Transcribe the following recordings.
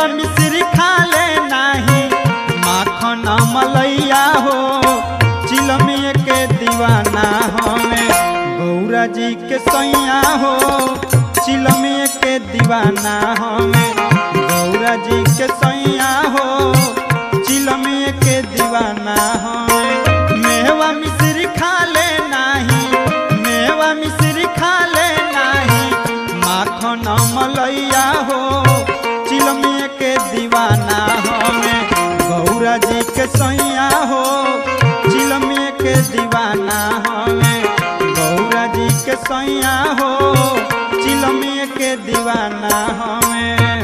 मिश्री खा ले नाही माखन मलैया हो चिलमिए के दीवाना हमें गौरा जी के सैया हो चिलमिए के दीवाना हमें गौरा जी के सैया हो चिलमिए के दीवाना हमें मेवा मिश्री खा ले नाही मेवा मिश्री खा ले नाही माखन मलैया हो चिलमिए के दीवाना हमें गौरा जी के सैया हो चिलमिए के दीवाना हमें गौरा जी के सैया हो चिलमिए के दीवाना हमें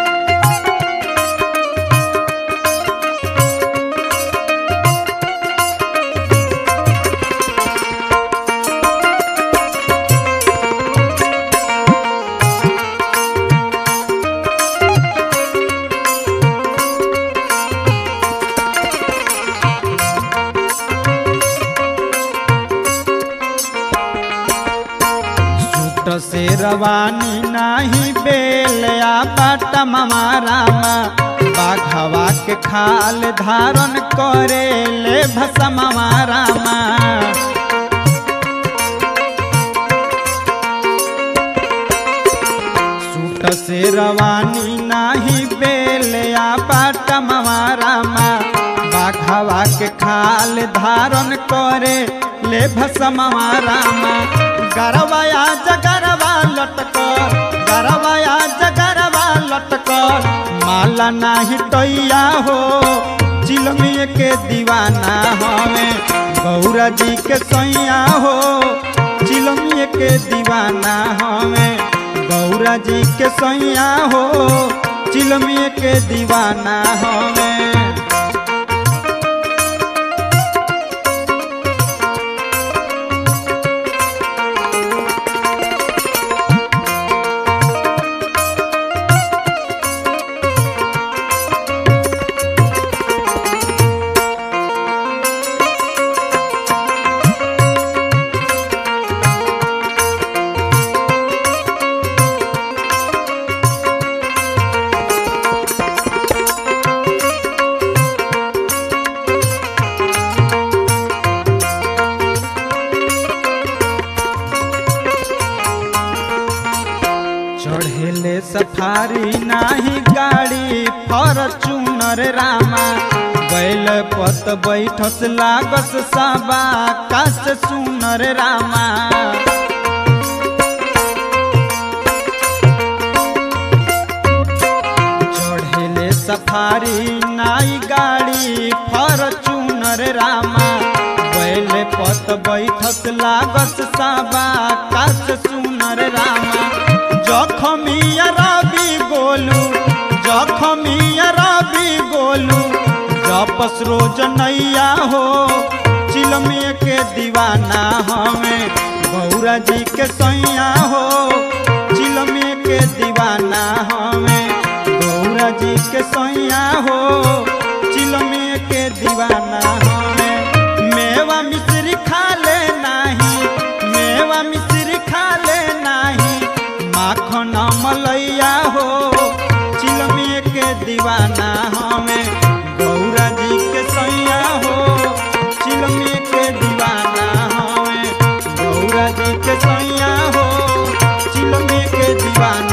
सूट से रवानी नाही बेलया बाटा मारामा बाघवा के खाल धारण करे ले भसमा मारामा सूट से रवानी नाही बेलया बाटा मारामा बाघवा के खाल धारण करे ले भसमा मारामा गरवाया जगरवा लटकर गरवाया जगरवा लटकर माला नाही टैया हो चिलमिए के दीवाना हमें गौरा जी के सैया हो चिलमिए के दीवाना हमें गौरा जी के सैया हो चिलमिए के दीवाना हमें चढ़ेले सफारी नाही गाड़ी फॉर्चूनर रामा बैल पत बैठस लागस सबा कास सुनर रामा चढ़ेले सफारी नाई गाड़ी फॉर्चूनर रामा बैल पत बैठस लागस सबा कास सुनर रामा जखमिया रवि गोलू जखमिया रवि गोलू जपस रोज नैया हो चिलमिए के दीवाना हमें गौरा जी के सैया हो चिलमिए के दीवाना हमें गौरा जी के सैया हो चिलमिए के दीवाना हमें मेवा मिश्री खा ले नाही मेवा मिश्री खा ले नाही माखन मलैया हो चिलमिए के दीवाना हमें गौरा जी के सैया हो चिलमिए के दीवाना हमें गौरा जी के सैया हो चिलमिए के दीवाना